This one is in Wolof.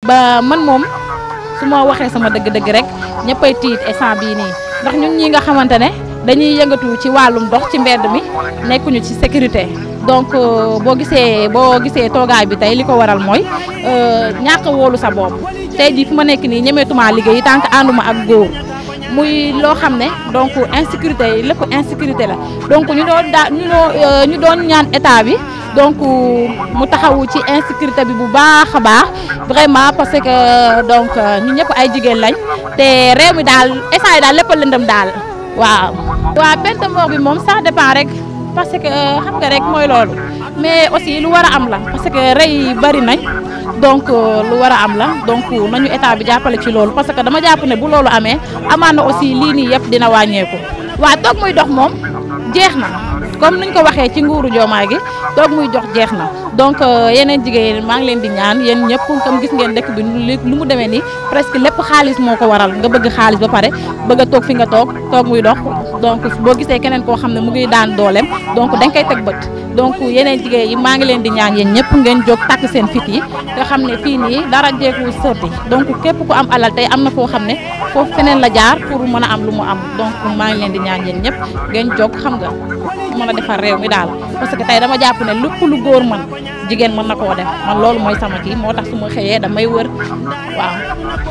ba man moom su ma waxee sama dëgg-dëgg rek ñëppay tiit instant bii nii ndax ñun ñi nga xamante ne dañuy yëngatu ci wàllum dox ci mbedd mi nekkuñu ci sécurité donc boo gisee boo gisee toogaay bi tey li ko waral mooy ñàkk a wóolu sa bopp tey jii fu ma nekk nii ñemeetuma liggéey tant que ànduma ak góor muy loo xam ne donc insécurité yi lépp insécurité la donc ñu doon daa ñu doon ñu doon ñaan état bi donc mu taxawu ci insécurité bi bu baax a baax vraiment parce que donc ñu ñëpp ay jigéen lañ te réew mi daal état yi daal lépp lëndëm daal waaw. waaw peine de mort bi moom ça dépend rek parce que xam nga rek mooy loolu mais aussi lu war a am la parce que rey yi bari nañ donc lu war a am la donc nañu état bi jàppale ci loolu parce que dama jàpp ne bu loolu amee amaan na aussi lii nii yëpp dina wàññeeku. waaw toog muy dox moom jeex na comme niñ ko waxee ci nguuru Diomaye gi toog muy jox jeex na donc yeneen jigéen maa ngi leen di ñaan yéen ñëpp comme gis ngeen dëkk bi lu mu demee nii presque lépp xaalis moo ko waral nga bëgg xaalis ba pare bëgg a toog fi nga toog toog muy dox donc boo gisee keneen koo xam ne mu ngi daan dooleem donc dañ koy teg bët donc yeneen jigéen yi maa ngi leen di ñaan yéen ñëpp ngeen jóg takk seen fit yi nga xam ne fii nii dara jeeku sotti donc képp ku am alal tey am na foo xam ne foofu feneen la jaar pour mën a am lu mu am donc maa ngi leen di ñaan yéen ñëpp ngeen jóg xam nga mën a defar réew mi daal parce que tey dama jàpp ne lépp lu góor mën jigéen mën na koo def man loolu mooy sama kii moo tax su ma xëyee damay wër waaw